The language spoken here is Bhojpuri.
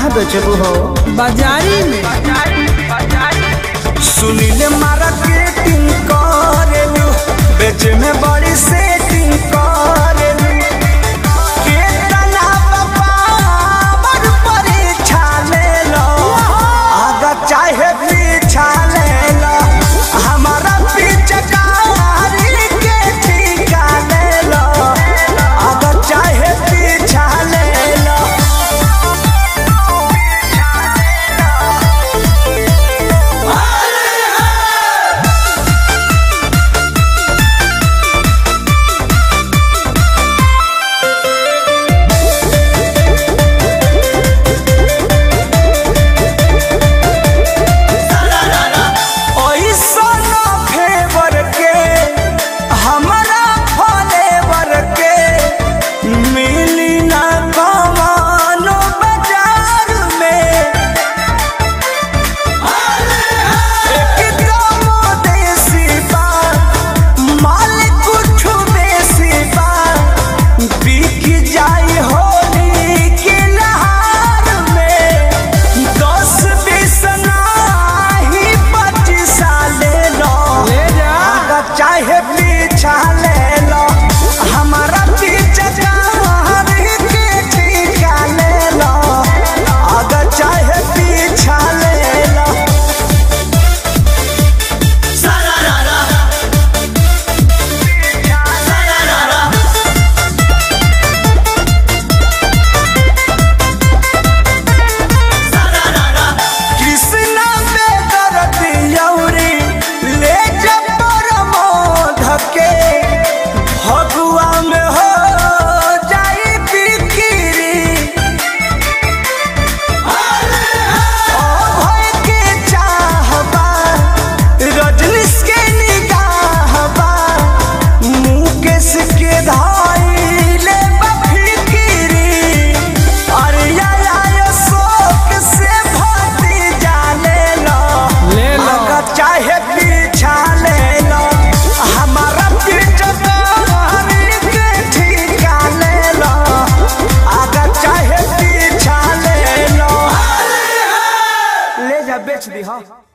बेचबू हो बाजारी में सुनील मार्केटिंग करेलू बेचे में बड़ी सेटिंग करेलू केतना पावर परीक्षा लेलो आगा चाहे पीछा लेलो हमारा पीछे कारी के ठीका लेलो आगा चाहे पीछा लेलो ओइसन फेवर के हमरा फलेवर के मिली ना कमानो बाजार में एकदम देसी बा माल कुछ बेसी बा बिक जाई होली के लहार में दस बीस नाही पच्चीस ले लो ले जा आगा चाहे पीछा ले लो हमारा पीछे कारी के ठीका ले लो आगा चाहे पीछा ले लो कृष्णा बेदर दियौरी ले जबर मोध के भगुआ में हो जाई बिक्री भय के चाहबा रजनीश के निगाहबा मुकेश के धाइले बफिकिरी अरे या या शोक से भती जाने लो ले लो। अगर चाहे पीछा ले लो हमारा पीछे कारी के ठीका ले लो अगर चाहे पीछा ले लो ले जा बेच दी हाँ